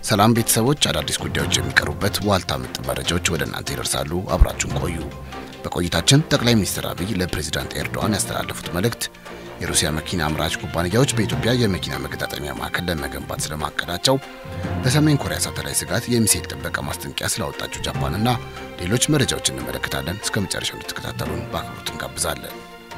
ሰላም ቤተሰቦች፣ አዳዲስ ጉዳዮች የሚቀርቡበት ዋልታ ምጥ መረጃዎች ወደ እናንተ ይደርሳሉ። አብራችሁን ቆዩ። በቆይታችን ጠቅላይ ሚኒስትር አብይ ለፕሬዚዳንት ኤርዶዋን ያስተላለፉት መልእክት፣ የሩሲያ መኪና አምራች ኩባንያዎች በኢትዮጵያ የመኪና መገጣጠሚያ ማዕከል ለመገንባት ስለማቀዳቸው፣ በሰሜን ኮሪያ ሳተላይት ስጋት የሚሳኤል ጥበቃ ማስጠንቀቂያ ስላወጣችው ጃፓንና ሌሎች መረጃዎች እንመለከታለን። እስከ መጨረሻው እንድትከታተሉን በአክብሮት እንጋብዛለን።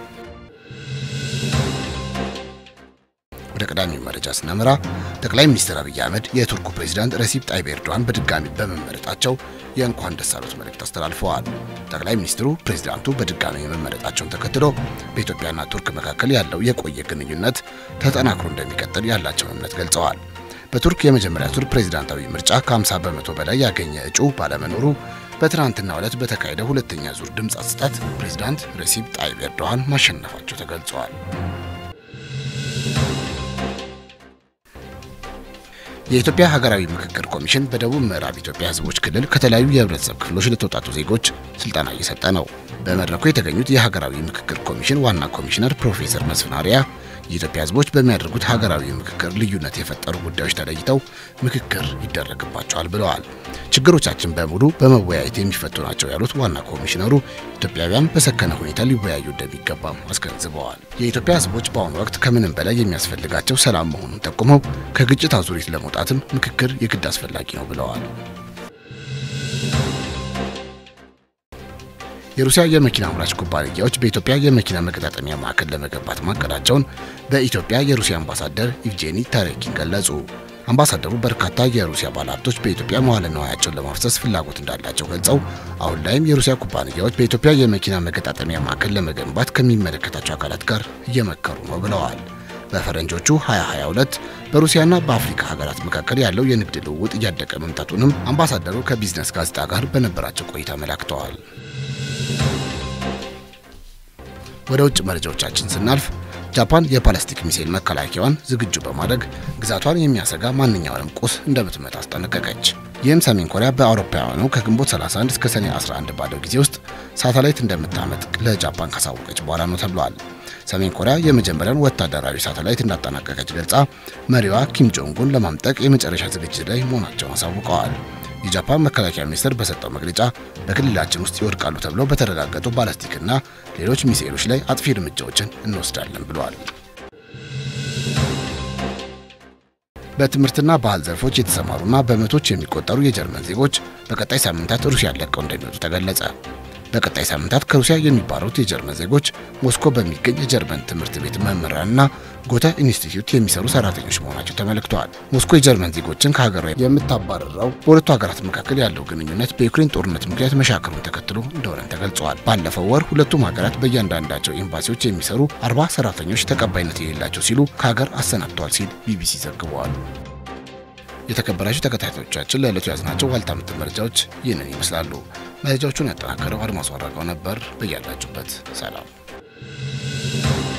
ወደ ቀዳሚ መረጃ ስናመራ ጠቅላይ ሚኒስትር አብይ አህመድ የቱርኩ ፕሬዚዳንት ረሲፕ ጣይብ ኤርዶዋን በድጋሚ በመመረጣቸው የእንኳን ደስ አሎት መልእክት አስተላልፈዋል። ጠቅላይ ሚኒስትሩ ፕሬዚዳንቱ በድጋሚ መመረጣቸውን ተከትሎ በኢትዮጵያና ቱርክ መካከል ያለው የቆየ ግንኙነት ተጠናክሮ እንደሚቀጥል ያላቸውን እምነት ገልጸዋል። በቱርክ የመጀመሪያ ቱር ፕሬዚዳንታዊ ምርጫ ከ50 በመቶ በላይ ያገኘ እጩ ባለመኖሩ በትናንትናው ዕለት በተካሄደ ሁለተኛ ዙር ድምፅ አሰጣጥ ፕሬዚዳንት ረሲፕ ጣይብ ኤርዶዋን ማሸነፋቸው ተገልጸዋል። የኢትዮጵያ ሀገራዊ ምክክር ኮሚሽን በደቡብ ምዕራብ ኢትዮጵያ ሕዝቦች ክልል ከተለያዩ የህብረተሰብ ክፍሎች ለተውጣጡ ዜጎች ስልጠና እየሰጠ ነው። በመድረኩ የተገኙት የሀገራዊ ምክክር ኮሚሽን ዋና ኮሚሽነር ፕሮፌሰር መስፍን አርአያ የኢትዮጵያ ሕዝቦች በሚያደርጉት ሀገራዊ ምክክር ልዩነት የፈጠሩ ጉዳዮች ተለይተው ምክክር ይደረግባቸዋል ብለዋል። ችግሮቻችን በሙሉ በመወያየት የሚፈቱ ናቸው ያሉት ዋና ኮሚሽነሩ ኢትዮጵያውያን በሰከነ ሁኔታ ሊወያዩ እንደሚገባም አስገንዝበዋል። የኢትዮጵያ ሕዝቦች በአሁኑ ወቅት ከምንም በላይ የሚያስፈልጋቸው ሰላም መሆኑን ጠቁመው ከግጭት አዙሪት ለመውጣትም ምክክር የግድ አስፈላጊ ነው ብለዋል። የሩሲያ የመኪና አምራች ኩባንያዎች በኢትዮጵያ የመኪና መገጣጠሚያ ማዕከል ለመገንባት ማቀዳቸውን በኢትዮጵያ የሩሲያ አምባሳደር ኢቭጄኒ ታሬኪን ገለጹ። አምባሳደሩ በርካታ የሩሲያ ባለሀብቶች በኢትዮጵያ መዋለ ንዋያቸውን ለማፍሰስ ፍላጎት እንዳላቸው ገልጸው አሁን ላይም የሩሲያ ኩባንያዎች በኢትዮጵያ የመኪና መገጣጠሚያ ማዕከል ለመገንባት ከሚመለከታቸው አካላት ጋር እየመከሩ ነው ብለዋል። በፈረንጆቹ 2022 በሩሲያና በአፍሪካ ሀገራት መካከል ያለው የንግድ ልውውጥ እያደገ መምጣቱንም አምባሳደሩ ከቢዝነስ ጋዜጣ ጋር በነበራቸው ቆይታ አመላክተዋል። ወደ ውጭ መረጃዎቻችን ስናልፍ ጃፓን የፓላስቲክ ሚሳኤል መከላከያዋን ዝግጁ በማድረግ ግዛቷን የሚያሰጋ ማንኛውንም ቁስ እንደምትመታ አስጠነቀቀች። ይህም ሰሜን ኮሪያ በአውሮፓውያኑ ከግንቦት 31 እስከ ሰኔ 11 ባለው ጊዜ ውስጥ ሳተላይት እንደምታመጥቅ ለጃፓን ካሳወቀች በኋላ ነው ተብሏል። ሰሜን ኮሪያ የመጀመሪያውን ወታደራዊ ሳተላይት እንዳጠናቀቀች ገልጻ መሪዋ ኪም ጆንጉን ለማምጠቅ የመጨረሻ ዝግጅት ላይ መሆናቸውን አሳውቀዋል። የጃፓን መከላከያ ሚኒስቴር በሰጠው መግለጫ በክልላችን ውስጥ ይወድቃሉ ተብለው በተረጋገጡ ባላስቲክና ሌሎች ሚሳኤሎች ላይ አጥፊ እርምጃዎችን እንወስዳለን ብለዋል። በትምህርትና ባህል ዘርፎች የተሰማሩና በመቶች የሚቆጠሩ የጀርመን ዜጎች በቀጣይ ሳምንታት ሩሲያን ለቀው እንደሚወጡ ተገለጸ። በቀጣይ ሳምንታት ከሩሲያ የሚባረሩት የጀርመን ዜጎች ሞስኮ በሚገኝ የጀርመን ትምህርት ቤት መምህራንና ጎተ ኢንስቲትዩት የሚሰሩ ሰራተኞች መሆናቸው ተመልክተዋል። ሞስኮ የጀርመን ዜጎችን ከሀገሯ የምታባረረው በሁለቱ ሀገራት መካከል ያለው ግንኙነት በዩክሬን ጦርነት ምክንያት መሻከሩን ተከትሎ እንደሆነ ተገልጸዋል። ባለፈው ወር ሁለቱም ሀገራት በእያንዳንዳቸው ኤምባሲዎች የሚሰሩ አርባ ሰራተኞች ተቀባይነት የሌላቸው ሲሉ ከሀገር አሰናብተዋል ሲል ቢቢሲ ዘግበዋል። የተከበራችሁ ተከታታዮቻችን ለዕለቱ ያዝናቸው ዋልታ ምት መረጃዎች ይህንን ይመስላሉ። መረጃዎቹን ያጠናከረው አድማሱ አራጋው ነበር። በያላችሁበት ሰላም